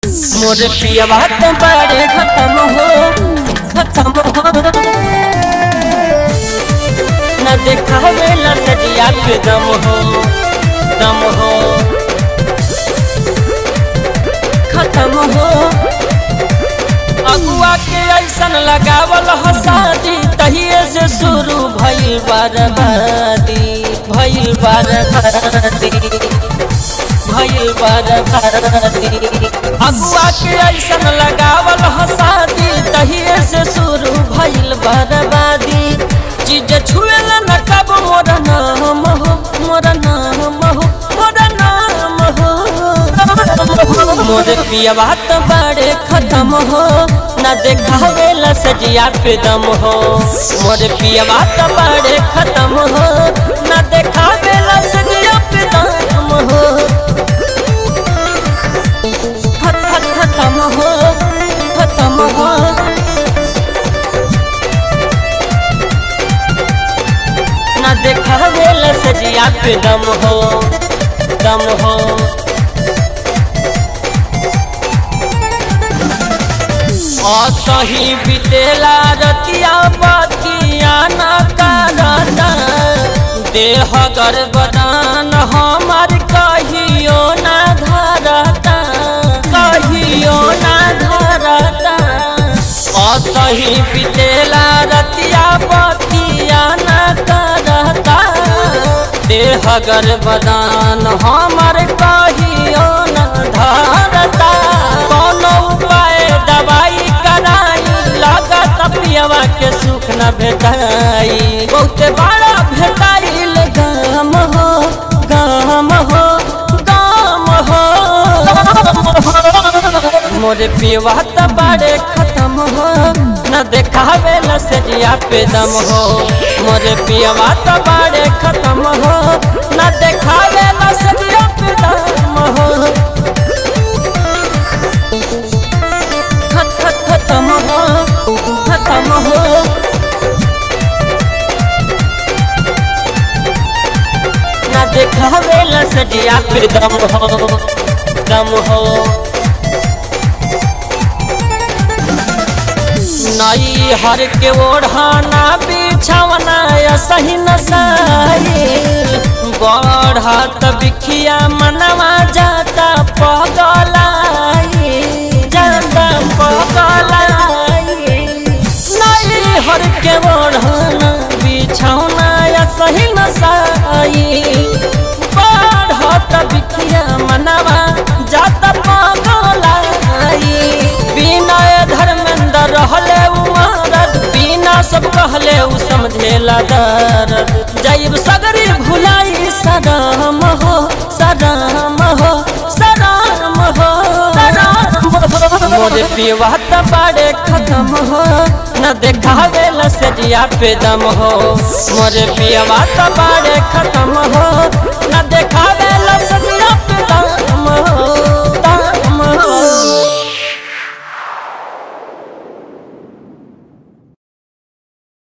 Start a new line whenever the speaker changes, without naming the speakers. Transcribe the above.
मोर पिया बात बड़े खत्म हो खत्म हो न देखावे ला सजिया के दम हो दम हो खत्म हो अगुआ के ऐसन लगावल ह शादी तहिए से शुरू भइल बर्बादी भइल बर्बादी भइल बर्बादी अगुआ के ऐसन लगावल ह शादी तहिए से शुरू भइल बर्बादी चीज छुएला न कब मोर नाम हो मोर नाम हो मोर नाम हो मोर पिया बात बड़े खत्म हो न देखावे ला सजिया पे दम हो मोर पिया बात बड़े खत्म हो न देखावे ला सजिया पे दम हो खत खत खत्म हो खत्म हो न देखावे ला सजिया पे दम हो दम हो असही बितेला रतिया बतिया न करता देह गर्भदान हमार कहियो न धरता कहियो न धरता असही बितेला रतिया बतिया न करता देह गर्भदान हमार कहियो न धरता कोनो उपाय दवाई कराई लागत पियवा के सुख न भेटाई बहुते बड़ा भेटाइल गाम हो गाम हो गाम हो मोरे पियवा त बड़े खत्म हो न देखावे ल सजिया पे दम हो मोरे पियवा त बड़े खत्म हो न देखावे ल सजिया पे दम हो खत खत खत्म हो खत्म हो ना देखावे ला सजिया पे दम हो दम हो नई हर के ओढ़ाना बिछावना सही नसाई बढ़त बिखिया मनवा जाता पगलाई जाता पगलाई नई हर के ओढ़ाना बिछावना सही नसाई बढ़त बिखिया मनवा जाता पगलाई बिना धर्मेंद्र रहले उमरद बिना सब कहले उ समझेला दर्द जैब सगरी भुलाई सदाम हो सदाम हो सदाम हो मोरे पिवा त बड़े खत्म हो न देखावे ल सजिया पे दम हो मोरे पिवा त बड़े खत्म हो न देखावे